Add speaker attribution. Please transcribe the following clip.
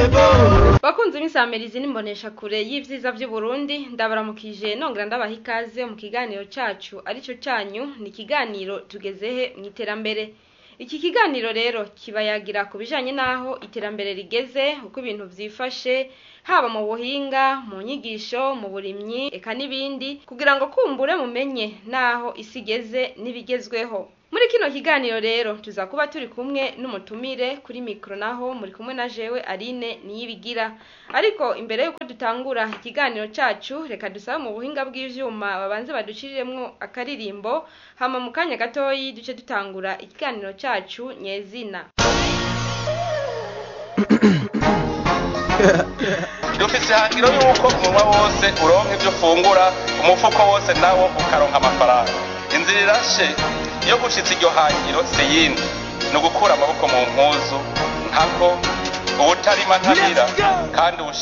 Speaker 1: bakunze imisamirizi n'imbonesha kure y'ivyiza vy'uburundi ndabaramukije nongera ndabaha ikaze mu kiganiro cacu arico canyu ni ikiganiro tugezehe mu iterambere iki kiganiro rero kibayagira ku bijanye n'aho iterambere rigeze uko ibintu vyifashe haba mu buhinga mu nyigisho mu burimyi eka n'ibindi kugira ngo kumbure mumenye n'aho isi igeze n'ibigezweho muri kino kiganiro rero tuza kuba turi kumwe n'umutumire kuri mikro naho muri kumwe na jewe Aline niyibigira ariko imbere yuko dutangura ikiganiro cacu reka dusabe mu buhinga bw'ivyuma babanze baduciriremwo akaririmbo hama mu kanya gatoyi duce dutangura ikiganiro cacu nyezina
Speaker 2: dufise ihangiro yuko umunwa wose uronka ivyo ufungura umufuko wose nawo ukaronka amafaranga inzira irashe iyo gushitsa iryo hangiro si yindi ni ugukura amaboko mu mpuzu ntako ubutarima ntabira kandi ubushi